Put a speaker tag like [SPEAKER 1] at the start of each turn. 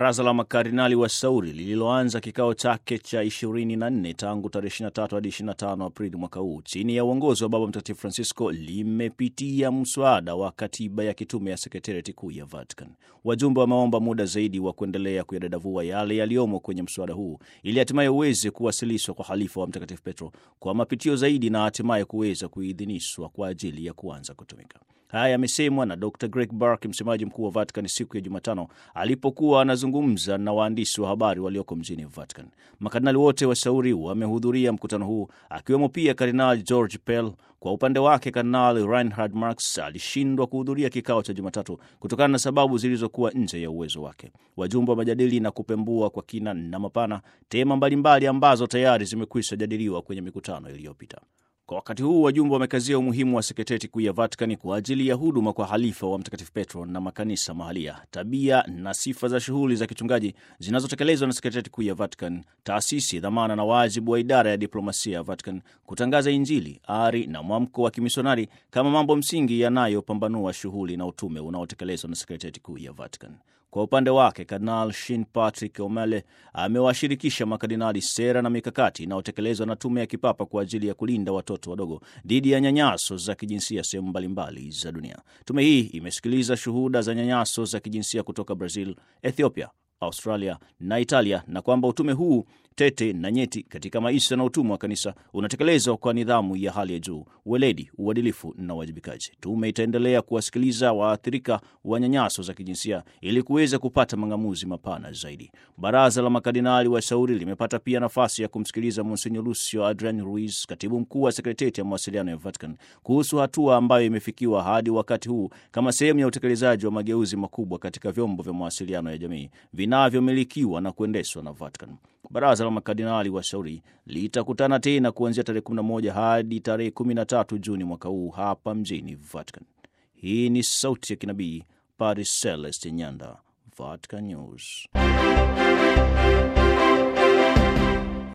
[SPEAKER 1] Baraza la makardinali wa Sauri lililoanza kikao chake cha 24 tangu tarehe 23 hadi 25 Aprili mwaka huu chini ya uongozi wa Baba Mtakatifu Francisco limepitia mswada wa katiba ya kitume ya sekretariati kuu ya Vatican. Wajumbe wameomba muda zaidi wa kuendelea kuyadadavua yale yaliyomo kwenye mswada huu ili hatimaye uweze kuwasilishwa kwa halifa wa Mtakatifu Petro kwa mapitio zaidi na hatimaye kuweza kuidhinishwa kwa ajili ya kuanza kutumika. Haya yamesemwa na Dr Greg Burke, msemaji mkuu wa Vatican, siku ya Jumatano alipokuwa anazungumza na waandishi wa habari walioko mjini Vatican. Makardinali wote washauri wamehudhuria mkutano huu, akiwemo pia Kardinali George Pell. Kwa upande wake, Kardinali Reinhard Marx alishindwa kuhudhuria kikao cha Jumatatu kutokana na sababu zilizokuwa nje ya uwezo wake. Wajumbe wa majadili na kupembua kwa kina na mapana tema mbalimbali ambazo tayari zimekwisha jadiliwa kwenye mikutano iliyopita. Kwa wakati huu wajumbe wamekazia umuhimu wa sekretarieti kuu ya Vatikani kwa ajili ya huduma kwa halifa wa Mtakatifu Petro na makanisa mahalia, tabia na sifa za shughuli za kichungaji zinazotekelezwa na sekretarieti kuu ya Vatican, taasisi, dhamana na wajibu wa idara ya diplomasia ya Vatican, kutangaza Injili, ari na mwamko wa kimisionari kama mambo msingi yanayopambanua shughuli na utume unaotekelezwa na sekretarieti kuu ya Vatican. Kwa upande wake Kardinal Shin Patrick Omele amewashirikisha makardinali sera na mikakati inayotekelezwa na tume ya kipapa kwa ajili ya kulinda watoto wadogo dhidi ya nyanyaso za kijinsia sehemu mbalimbali za dunia. Tume hii imesikiliza shuhuda za nyanyaso za kijinsia kutoka Brazil, Ethiopia, Australia na Italia, na kwamba utume huu tete na nyeti katika maisha na utumwa wa kanisa unatekelezwa kwa nidhamu ya hali ya juu, weledi, uadilifu na uwajibikaji. Tume itaendelea kuwasikiliza waathirika wa nyanyaso za kijinsia ili kuweza kupata mang'amuzi mapana zaidi. Baraza la makardinali washauri limepata pia nafasi ya kumsikiliza Monsinyo Lucio Adrian Ruiz, katibu mkuu wa sekretarieti ya mawasiliano ya Vatican, kuhusu hatua ambayo imefikiwa hadi wakati huu kama sehemu ya utekelezaji wa mageuzi makubwa katika vyombo vya mawasiliano ya jamii vinavyomilikiwa na kuendeshwa na Vatican. Baraza la makardinali washauri litakutana tena kuanzia tarehe 11 hadi tarehe 13 Juni mwaka huu hapa mjini Vatican. Hii ni sauti ya kinabii, Padre Celeste Nyanda, Vatican News.